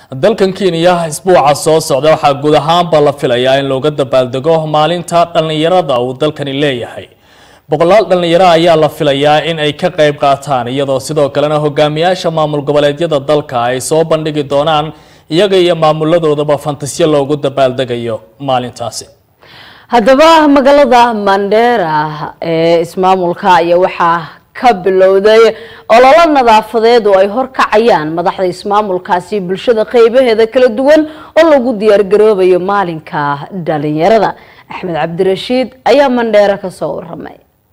dalkan kenya isbuuca soo socda waxaa guud ahaanba la filayaa in looga dabaaldego maalinta dhallinyarada uu dalkani leeyahay boqolaal dhallinyaro ayaa la filayaa in ay ka qayb qaataan iyadoo sidoo kalena hogaamiyaasha maamul goboleedyada dalka ay soo bandhigi doonaan iyaga iyo maamuladoodaba fantasyo loogu dabaaldegayo maalintaasi haddaba magaalada mandera ee ismaamulka ayaa waxaa ka bilowday ololo nadaafadeed oo ay horkacayaan madaxda ismaamulkaasi bulshada qeybaheeda kala duwan oo lagu diyaargaroobayo maalinka dhalinyarada axmed cabdirashiid ayaa mandheera kasoo waramay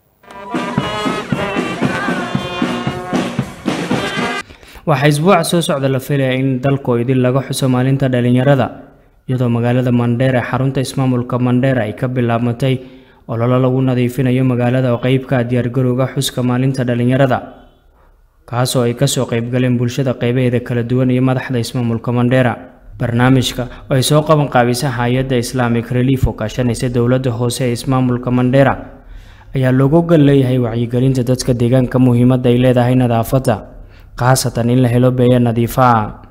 waxaa isbuuca soo socda la filaya in dalku idin laga xuso maalinta dhalinyarada iyadoo magaalada mandheera ee xarunta ismaamulka mandheera ay ka bilaabmatay ololo lagu nadiifinayo magaalada oo qeybka diyaargarowga xuska maalinta dhalinyarada kaasoo ay kasoo qeybgaleen bulshada qeybaheeda kala duwan iyo madaxda ismaamulka mandheera barnaamijka oo ay soo qaban qaabisa hay-adda islamic relief oo kaashanaysa dowladda hoose ee ismaamulka mandheera ayaa loogu gal leeyahay wacyigelinta dadka deegaanka muhiimadda ay leedahay nadaafadda khaasatan in la helo beeya nadiifa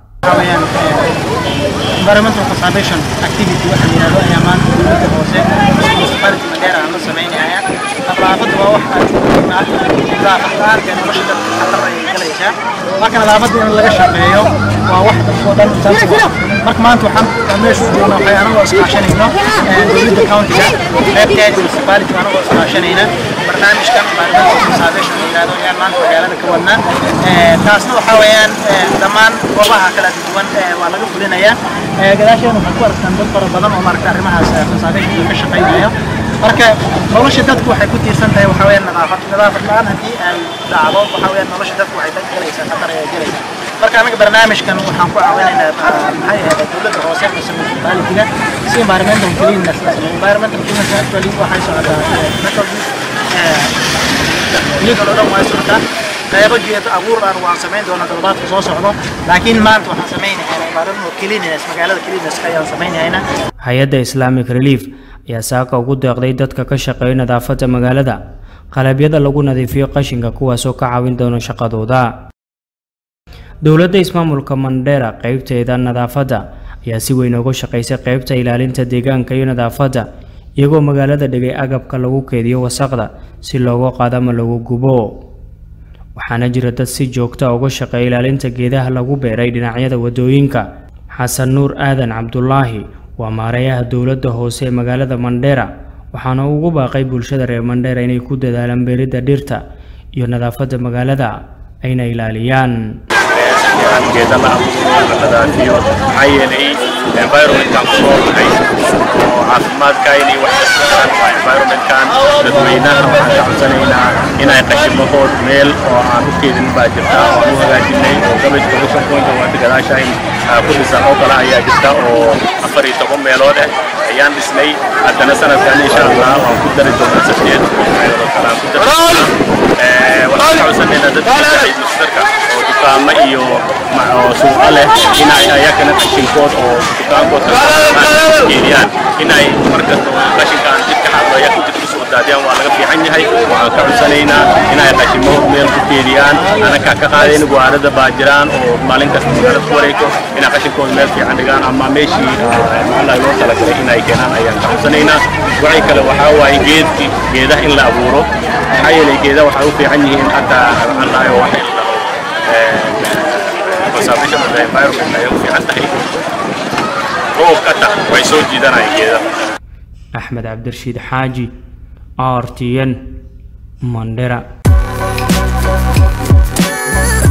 environmental conservation activity waxa la yidhahdo ayaa maanta dowladda hoose municipality Mandera aan la sameynaya nadaafadda waa wax aad muhiim ah nadaafad la'aanta nolosha dadka khatar ayay galaysaa marka nadaafadda in laga shaqeeyo waa wax dadkoo dhan taas marka maanta waxaan meesha u joognaa waxay anagoo iskaashanayno dowladda countiga qaybteeda municipality anagoo iskaashanayna barnaamijkan environmental conservation la yidhahdo ayaan maanta magaalada ka wadnaa taasna waxaa weeyaan dhammaan goobaha kala duwan waa laga fulinayaa gadaasheena waxaan ku arkaan dad fara badan oo maaragta arrimahaas conservation ka shaqaynayo marka nolosha dadku waxay ku tiirsan tahay waxaa weeyaan nadaafad nadaafad la-aan haddii ay dhacdo waxaa weeyaan nolosha dadku waxay dad galaysaa khatar ayay galaysaa marka anaga barnaamijkan waxaan ku caawinaynaa maxay ahayd dowladda hoose mise municipality-ga si environmental cleanness la sameeyo environmental cleanness actually waxay socotaa methodist iyadoo dhan way socotaa qaybo geed abuur aan waan samayn doonaa toddobaadka soo socdo laakiin maanta waxaan samaynaynaa environmental cleanliness magaalada cleanliness ayaan samaynaynaa hay-adda islamic relief ayaa saaka ugu deeqday dadka ka shaqeeya nadaafadda magaalada qalabyada lagu nadiifiyo qashinka kuwaasoo ka caawin doona shaqadooda dowladda ismaamulka mandheera qeybteeda nadaafadda ayaa si weyn uga shaqaysay qeybta ilaalinta deegaanka iyo nadaafadda iyagoo magaalada dhigay agabka lagu keediyo wasaqda si looga qaado ama lagu gubo waxaana jira dad si joogta uga shaqeeya ilaalinta geedaha lagu beeray dhinacyada wadooyinka xasan nuur aadan cabdulaahi waa maareeyaha dowladda hoose ee magaalada mandheera waxaana ugu baaqay bulshada reer mandheera inay ku dadaalaan beeridda dhirta iyo nadaafadda magaalada ayna ilaaliyaan geeda la abuuro la nadiifiyo maxaa yeelay environmentkan ku noolnahay oo caafimaadka inay wax kastaan waa environmentkan dadweynaha waxaan ka codsanaynaa inay qashimahood meel oo aan u keedin baa jirta oo aan u hagaajinay oo garbage collection point oo wada gadaasha in ku dhisan oo kale ayaa jirta oo afar iyo toban meelood ah ayaan dhisnay haddana sanadkan insha allah waan ku dari doonaa sideed meelood oo kale aan ku dari doonaa waxaan ka codsanaynaa dadka ciid mustarka oo dukaamo iyo suuqa leh inay ayakana qashinkood oo dukaankood geeliyaan inay markasta qashinkaan jidka xaaqo ayaa jid ku soo daadiyaan waa laga fiican yahay waxaan ka codsanaynaa inay qashimo meel ku keediyaan anaka ka qaadayn guwaarada baa jiraan oo maalin kasta magaalada ku wareegto inay qashinkooda meel fiican dhigaan ama meeshii maxaa loo talagalay inay keenaan ayaan ka codsanaynaa waxay kale waxaa waaye geedki geedaha in la abuuro maxaa yeelay geedaha waxay u fiican yihiin hataa allayo waxa in la conservation of the environment ayay u fiican tahay roobka ta way soo jiidanayaan geedaha axmed cabdirashiid xaaji r t n mandhera